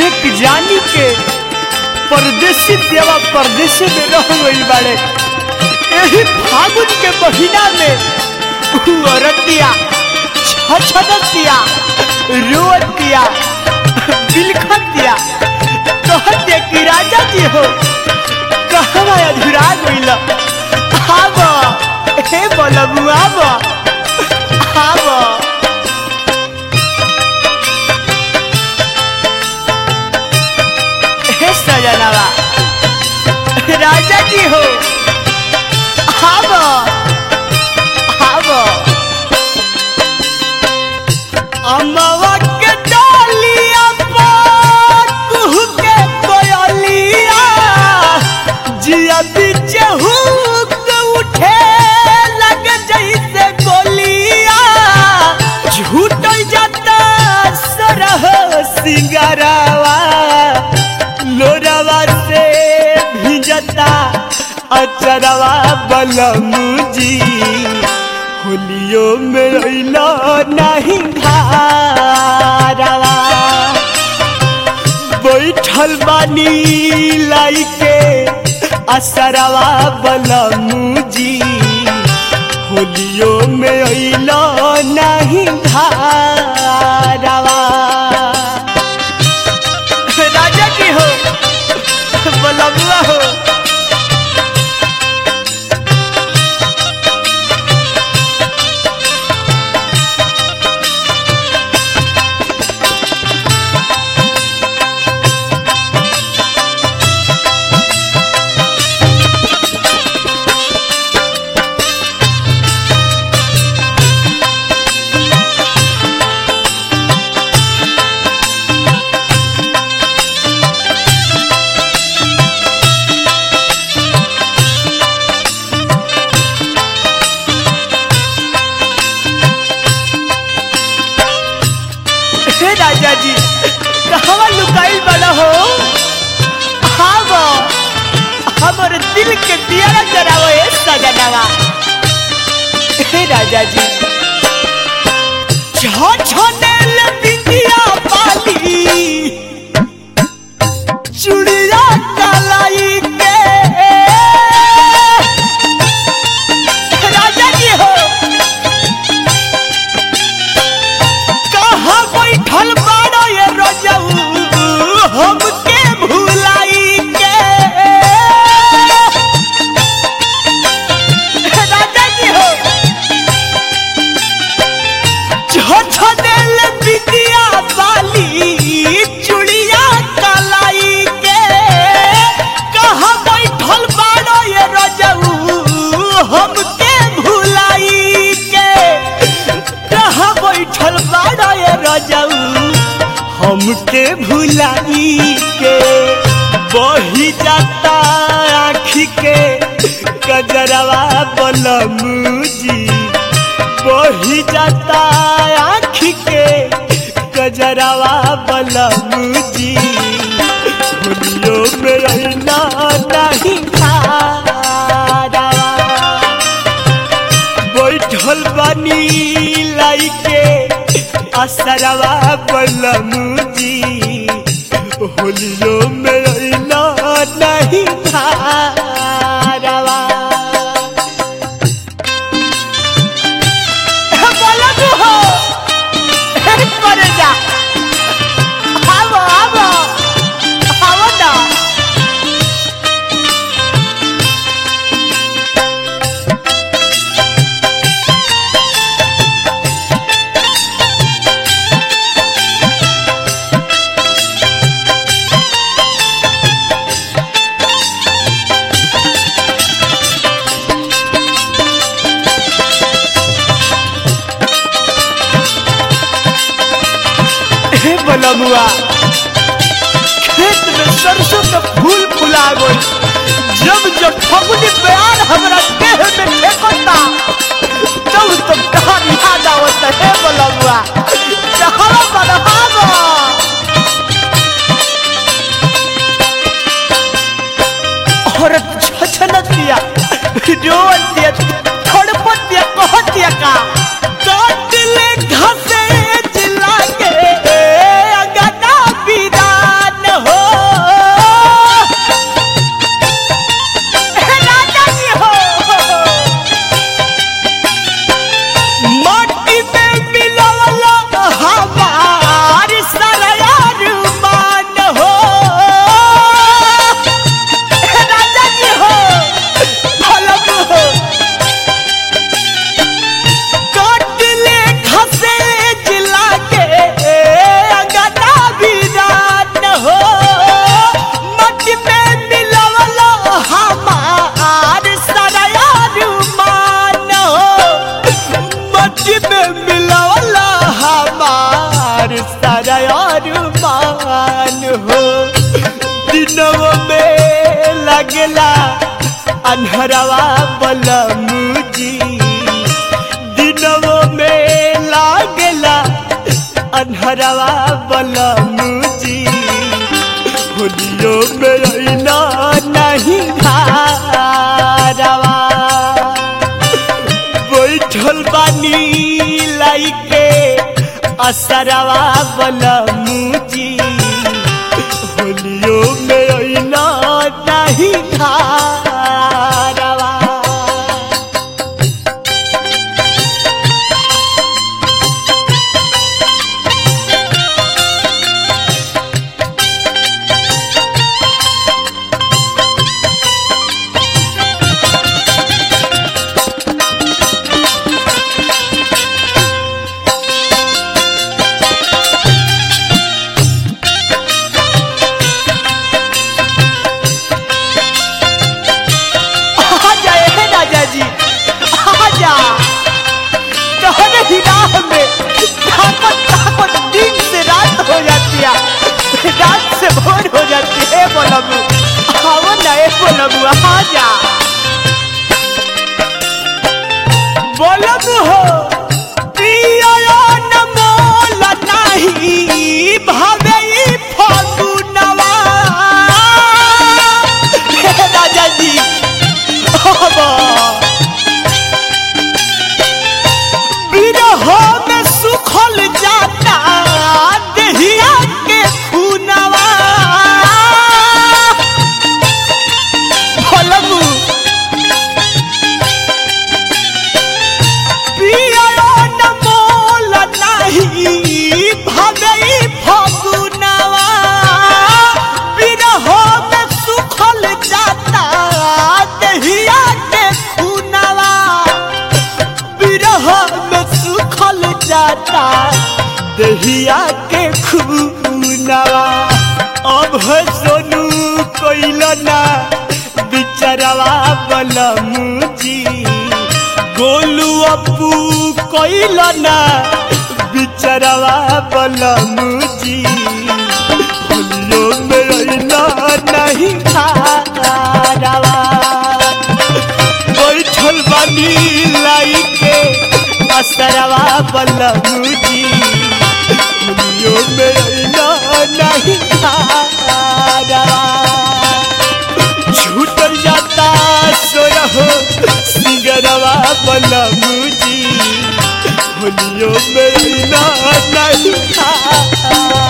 एक जानी के परदेसी देवा परदेसी में रह गई बाड़े यही फागुन के महीना में उ औरतिया छछदतिया रोतिया बिलखतिया कहते कि राजा जी हो कहवा अधुरा गइल आब हे बलबू आब आब हे सजनवा राजा जी हो आब आब अमवा के डालिया पर कुहू के कोयलिया जिया बीच हुक उठे लग जैसे गोलिया झूठ जाता सरह सिंगारावा लोरावा से भिजता अचरवा बलमुजी होलियो में अइलो नहीं धारावा बैठल बानी लाइके असरवा बलमुजी होलियो में अइलो नहीं धारावा राजा की हो बलबुआ हो हे राजा जी कहवा लुकाइल वाला हो हाँ हमर दिल के दिया जरावो ए सजनवा हे राजा जी छो छो नेल बिंदिया पाली चुड़िया कलाई के राजा जी हो कहाँ बैठल बाड़ो ये रजऊ हमके भुलाई के राजा जी हो झोझनेल बिटिया वाली चुड़िया कलाई के कहाँ बैठल बाड़ो ये रजऊ हमके भुलाई के कहाँ बैठल बाड़ा ये रजऊ हमके भुलाई के बही जाता आँखी के कजरवा बलमुजी बही जाता आँखी के कजरवा बलमुजी होलियो में रहना नहीं खारा बैठल बानी लाइके असरवा बलमुजी होलियो में अइलो नहीं धारवा हे बलमु हो हे परे जा आवो आवो आवो ना हे बलमुआ खेत में सरसों के फूल फुला गई जब जब फगुनी प्यार हमरा देह में फेंकता तब तब कहा याद आवत हे बलमुआ कहा बलहावा औरत छछनत दिया रोवत दिया खड़पत दिया कहत दिया का काटले घसे जिला के अगना बिरान अनहरवा बलमुजी दिनवो में लागेला अनहरवा बलमुजी होलियो में अइला नहीं धारवा बैठल बानी लाइके असरवा बलमुजी होलियो में अइला नहीं धारवा आजा ए राजा जी आजा तोहरे ही राह में ताकत ताकत दिन से रात हो जाती है रात से भोर हो जाती है बोलबू आओ ना ए बोलबू आजा बोलबू हो पिया न मोल नहीं भावे ई फगुनवा हे राजा जी बाबा विरह में सुखल जाता देहिया के खूनवा भलमु पिया न मोल नहीं भगई फगुनवा विरह में सुखल जाता देहिया के खूनवा विरह में सुखल जाता दहिया के खूनवा अब है सोनू कोइल ना बिचरवा बलमुजी गोलू अपू कोइल ना बिचरवा बलमुजी होलियो में अइला नहीं खारवा बैठल बानी लाइके असरवा बलमुजी दुनियो में अइला नहीं खारवा छूटल जाता सोरहो सिंगरवा बलमुजी होलियो में अइला नहीं खारवा